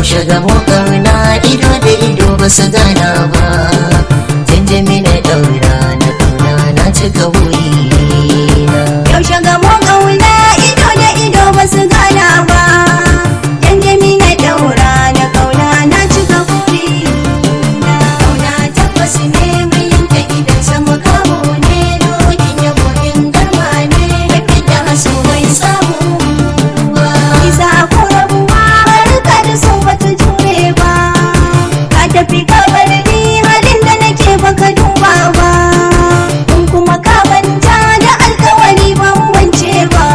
yaushe gamo kauna ido da ido ba su gana ba janjami na daura na kauna na cika burina Yaushe gamo ƙauna ido da ido ba su gana ba. Janjami na ɗaura na ƙauna na cika buri. Ƙauna tabbas ne mai yanke idan sama kamo ne dokin yabo in garma ne da fita haso mai samu. Isa ko rabuwa harka da so bata jure ba. Ka tafi ka bar ni halin da nake baka duba ba. In kuma ka manta da alkawari ban wance ba.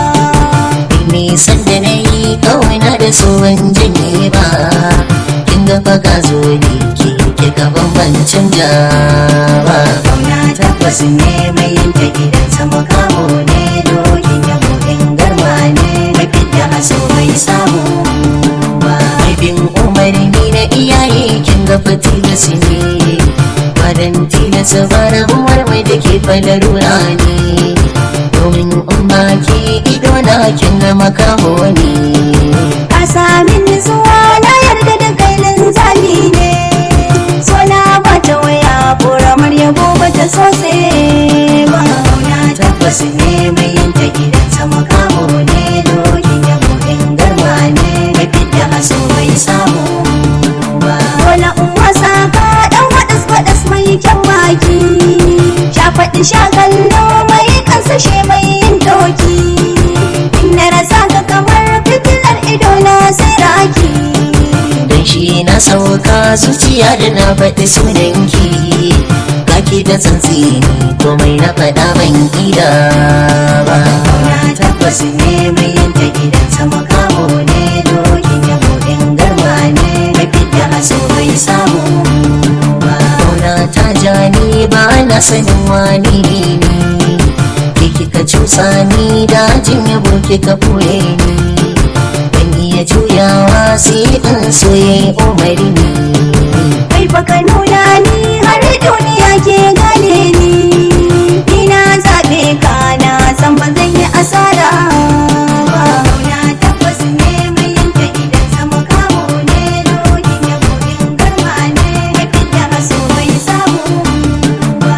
nisan da na yi kauna da tsohon janye ba kin ga fa ka zo ne ke ke gaban bancin ba Kauna tabbas ne mai yanke gidan sama kamo ne dokin yabo in garma ne mai fidda haso mai samu ba. bin umarni na iyaye kin ga fa tilasi ne badan tilasa ba rabuwar mai da ke falarura ne domin umma ke ido na kin ga makamo ne Ka sami nutsuwa na yarda da kai linzami ne. So na bata waya ƙoramar yabo bata sose ba. Kauna tabbas ne mai yanke gidan sama kamo ne dokin yabo in garma ne mai fidda haso mai samu ba. Wala in wasa ka ɗan waɗas waɗas mai kyan baki. Sha faɗi sha kallo mai kansashe mai yin doki. In na rasa ka kamar fitilar ido na sai raki. dan shi na sauka zuciya da na faɗi sunanki kaki da tsantsi komai na faɗa ban ida ba Na tabbas ne mai yanke gidan sama kamo ne dokin yabo in garma ne mai fidda haso bai samu ba. Kauna ta ja ni ba na sanin wani ne ke kika cusa ni dajin yabo kika ɓoye ni ban iya juyawa sai in soye umarni Kai baka nuna ni har duniya ke gane ni. Ni na zaɓe ka na san ba zan yi asara ba. Na tabbas ne mai yanke gidan sama kamo ne dokin yabo in garma ne mai fidda haso bai samu ba.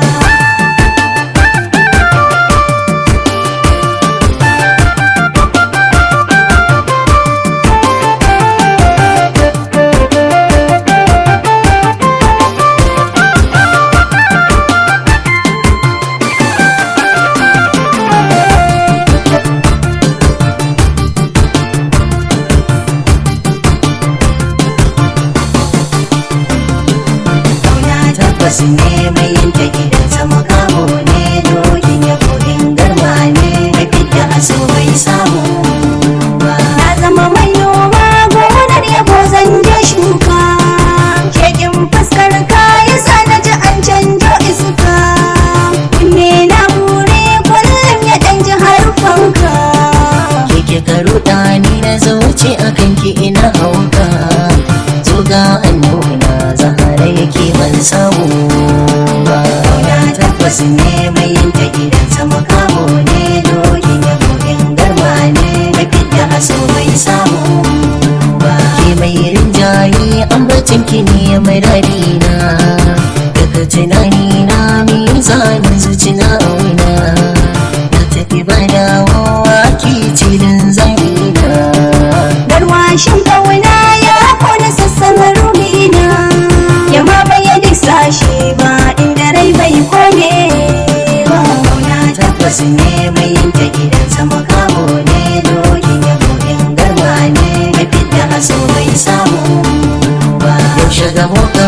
Kauna tabbas ne mai yanke gidan sama kamo ne dokin yabo in garma ne mai fidda haso bai samu ba. Na zama mai noma gonar yabo zan je shuka. Shekin fuskar ka yasa na ji an canjo iska. Kunne na bure kullum ya ɗan ji harfanka. keke karuɗa ni na zauce a kanki ina hauka zoga an nuna zahara yake ban samu ba Kauna tabbas ne mai yanke gidan sama kamo ne dokin yabo in garma ne mai fidda haso bai samu ba. ke mai rinjaye ambacin ki ne mai na daga tunani na mizanin zuci na auna na tafi ba dawowa ki cilin zamina Garwashin ƙauna ya kona sassan ruhina ya ma bai duk sashe ba inda rai bai kone ba. Kauna tabbas ne mai yanke gidan sama kamo ne dokin yabo in garma ne mai fidda haso bai samu ba. yaushe gamo